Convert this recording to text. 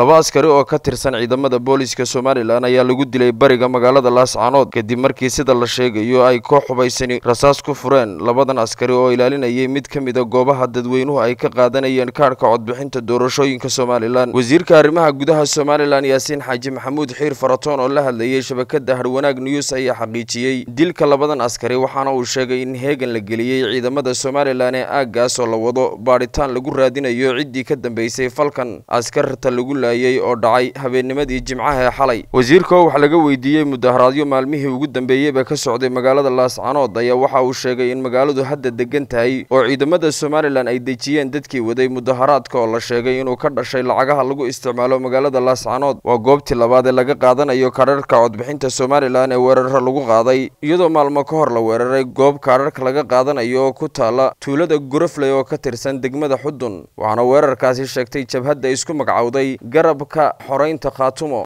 laba askari oo ka tirsan ciidamada booliska somalilan ayaa lagu dilay bariga magaalada laascaanood kadib markii sida la sheegayo ay koox hubaysani rasaas ku fureen labadan askari oo ilaalinayay mid ka mida goobaha dadweynuhu ay ka qaadanayeen kaadhka codbixinta doorashooyinka somalilan wasiirka arrimaha gudaha somalilan yaasiin xaaji maxamuud xiir faratoon oo la hadlayay shabakada harwanaag news ayaa xaqiijiyey dilka labadan askari waxaana uu sheegay in heegan la geliyey ciidamada somalilan ee aaggaas oo la wado baadhitaan lagu raadinayo ciddii ka dambeysay falkan askarta lagu laayay oo dhacay habeennimadii jimcaha ee xalay wasiirka oo wax laga weydiiyey mudaharaadyo maalmihii ugu dambeeyeyba ka socday magaalada laascaanood ayaa waxa uu sheegay in magaaladu hadda degan tahay oo ciidamada somalilan ay dejiyeen dadkii waday mudaharaadka oo la sheegay inuu ka dhashay lacagaha lagu isticmaalo magaalada laascaanood waa goobtii labaad ee laga qaadanayo kaadharhka codbixinta somalilan ee weeraro lagu qaaday iyadoo maalmo ka hor la weeraray goob kaadharhka laga qaadanayo oo ku taala tuulada gurafley oo ka tirsan degmada xudun waxaana weerarkaasi sheegtay jabhadda isku magacowday garabka xoreynta khaatumo